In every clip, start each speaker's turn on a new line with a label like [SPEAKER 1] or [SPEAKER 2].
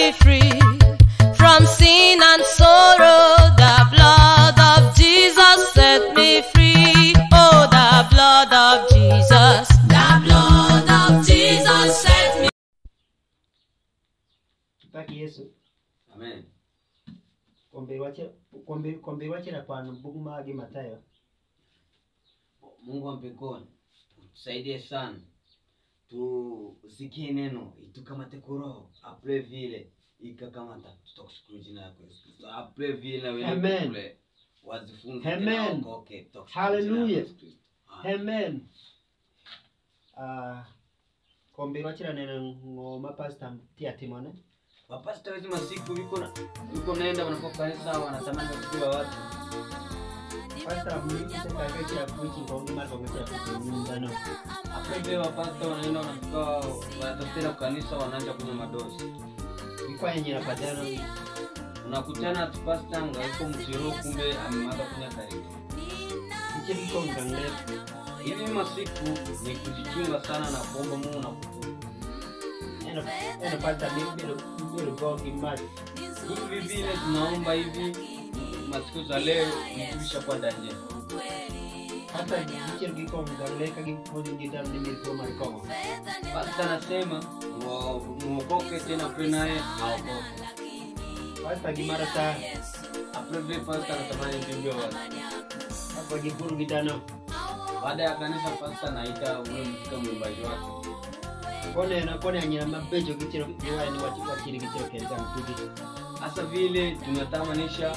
[SPEAKER 1] me free from sin and sorrow. The blood of Jesus set me free. Oh, the blood of Jesus. The blood of Jesus set me
[SPEAKER 2] Tupaki Yesu
[SPEAKER 3] amen
[SPEAKER 2] kwambiri wachira kwambiri kwambiri wachira kwanu buku magi Matayo
[SPEAKER 3] mungu wa mbinguni tusaidie sana tusikie neno itukamate kuroho apre vile ikakamata tutakushukuru jina yako Yesu Kristo apre vile wele
[SPEAKER 2] Amen.
[SPEAKER 3] kule wazifunze
[SPEAKER 2] Amen.
[SPEAKER 3] tena waokoke tutakushukuru jina
[SPEAKER 2] Hallelujah.
[SPEAKER 3] yako Yesu Kristo. Amen.
[SPEAKER 2] Amen. Ah, kwambiri wachira nene ngoma pastor tia timone
[SPEAKER 3] wapasta wezi masiku viko na viko naenda wanakuwa kanisa wanatamani kusikia watu
[SPEAKER 2] pastor mimi sasa kachira kuichi kwa mara kwa kachira kuichi ndano
[SPEAKER 3] apre vile wapasta wanaenda wanafika wanatafutira kanisa wanaanza kunywa madosi
[SPEAKER 2] kwa yenye napatana
[SPEAKER 3] unakutana tupasta ngaiko mtiro kumbe amemaliza kunywa karibu
[SPEAKER 2] kichiri kwa ngangle
[SPEAKER 3] hivi masiku ni kujichunga sana na kuomba mungu na kutubu
[SPEAKER 2] eno eno pastor mimi bilo bilo gogi mat
[SPEAKER 3] hivi vile tunaomba hivi masiku za leo mtuisha kwa danje
[SPEAKER 2] hata kichiri kwa ngangle kagi kodi ndani ndimi kwa marikomo
[SPEAKER 3] pasta anasema wa- muokoke tena apre naye aokoke
[SPEAKER 2] pastor gimara ta
[SPEAKER 3] apre vile pasta anatamani mjumbe watu
[SPEAKER 2] hapa gikuru gidano
[SPEAKER 3] baada ya kanisa pasta naita ule mfika mwimbaji wake
[SPEAKER 2] kone na kone anyira mabejo kichiro kiwa ni watu wachiri kichiro kenza mtugi
[SPEAKER 3] hasa vile tunatamanisha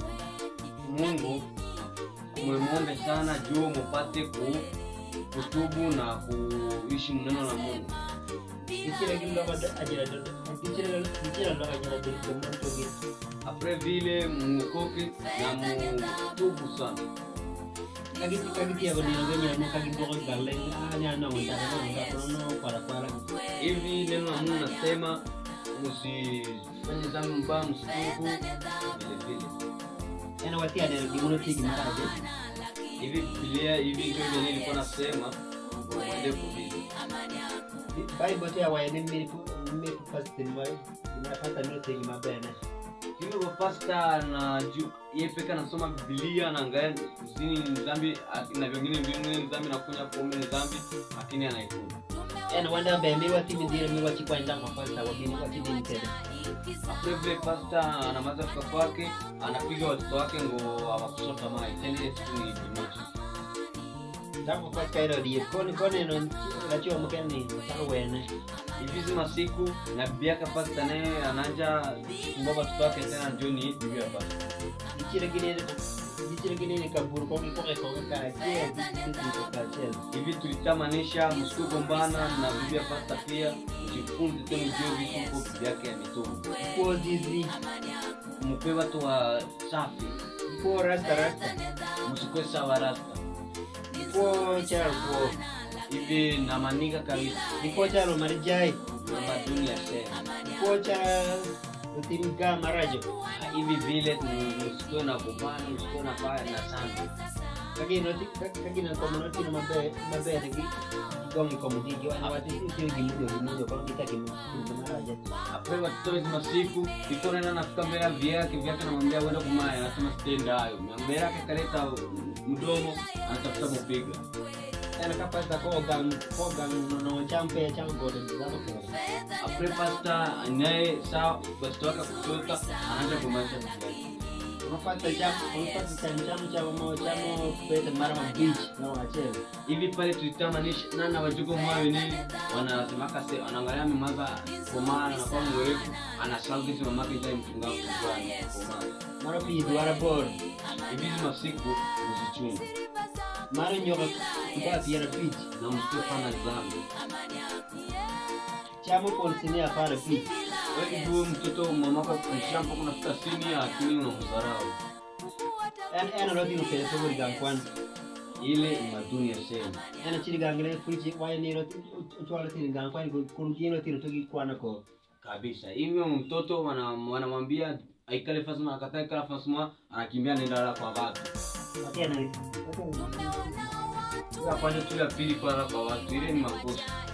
[SPEAKER 3] mungu mwemwombe sana juu mupate ku kutubu na kuishi mneno la mungu
[SPEAKER 2] kichiro kimlo kwa ajira do kichiro kichiro ndo ajira do do mtugi
[SPEAKER 3] apre vile muokoke na mutubu sana
[SPEAKER 2] kagi kagi tiya bani ndo nyira mo kagi boko galle ani ana wanda ko ndo ko no para para
[SPEAKER 3] hivi neno la mungu nasema msifanye dhambi mbaya msitubu vile vile
[SPEAKER 2] ena watia de dimuno tigi maraje
[SPEAKER 3] hivi bibilia hivi ndio vile nilikuwa nasema mwende kuhili
[SPEAKER 2] bible tia wa ni mi mi first ni wa nimepata nilo tigi mabene
[SPEAKER 3] hivi kwa pasta na juu yeye peke anasoma bibilia anaangalia zini ni dhambi a- na vingine vingine ni dhambi na kunywa pombe ni dhambi lakini anaikuna
[SPEAKER 2] ena wanda be mi wati mi dire mi wati kwa ndanga kwa pastor wabini wati dini tede
[SPEAKER 3] apre vile pasta anamaza fika kwake anapiga watoto wake ngo awakusota mai tena ile siku ni jumamosi
[SPEAKER 2] ndako kwa kairo die kone kone no rachiwa mkeni tako wene
[SPEAKER 3] hivi zima siku na bibi yake pasta naye ananja kumbaba watoto wake tena njoni bibi ya pasta
[SPEAKER 2] Dichire gini dichire gini ni kaburu kwa kwa kwa kwa kia kwa kwa chel.
[SPEAKER 3] hivi tulitamanisha msikugombana na bibi ya pasta pia mjifunze tena ujue vitu huko bibi yake ya mitume
[SPEAKER 2] Kwa zizi
[SPEAKER 3] mpe watu wa safi
[SPEAKER 2] kwa rasta rasta.
[SPEAKER 3] msikwe sawa rasta
[SPEAKER 2] Kwa charo kwa
[SPEAKER 3] hivi na maniga kabisa
[SPEAKER 2] kwa charo marijai.
[SPEAKER 3] na maduni ya sema
[SPEAKER 2] Kwa cha utimga marajo.
[SPEAKER 3] hivi vile msikwe na kupana msikwe na baya na sana
[SPEAKER 2] Kagi no kagi na kwa mnoti no mabe mabe ni gongi kwa mudigi wa wati sio gimudo gimudo kwa kita gimudo marajo.
[SPEAKER 3] apewe watoto wetu masiku iko nena nafika mbele ya vyake vyake namwambia uenda kumaya anasema sitenda hayo mbele yake kaleta mdomo anatafuta mupiga
[SPEAKER 2] Ena kapasa kwa gang kwa gang no no champe chango de zako kwa.
[SPEAKER 3] apre pasta naye saa pasta wake kutoka anaanza kumaisha mfulani
[SPEAKER 2] unapata jambo unapata chanjamu cha mo chamo kupeta mara mabichi na wachele
[SPEAKER 3] hivi pale tulitamanisha nana wajuko mwayo nini wanasemaka se wanaangalia memaza komana na kwa mwerefu anasaudizi mamake zai mfunga kufani komana
[SPEAKER 2] mara pidi wara bor
[SPEAKER 3] hivi hizi masiku msichunga
[SPEAKER 2] mara nyoka kwa piera pichi
[SPEAKER 3] na msifanya dhambi
[SPEAKER 2] chamo polisi hapana pichi
[SPEAKER 3] wewe ndio mtoto mamako kushamba kuna fika sini akili unamdharau
[SPEAKER 2] en en rodi no pele tobori gang kwan
[SPEAKER 3] ile ni maduni ya sema
[SPEAKER 2] en chiri gang le pichi waya ni rodi chwala tiri gang kwan kun kino tiri togi kwana ko
[SPEAKER 3] kabisa hivyo mtoto wana- wanamwambia aikale fasma akataa ikala fasma anakimbia nenda la kwa watu
[SPEAKER 2] atena
[SPEAKER 3] afanye tu ya pili kulala kwa watu ile ni makosa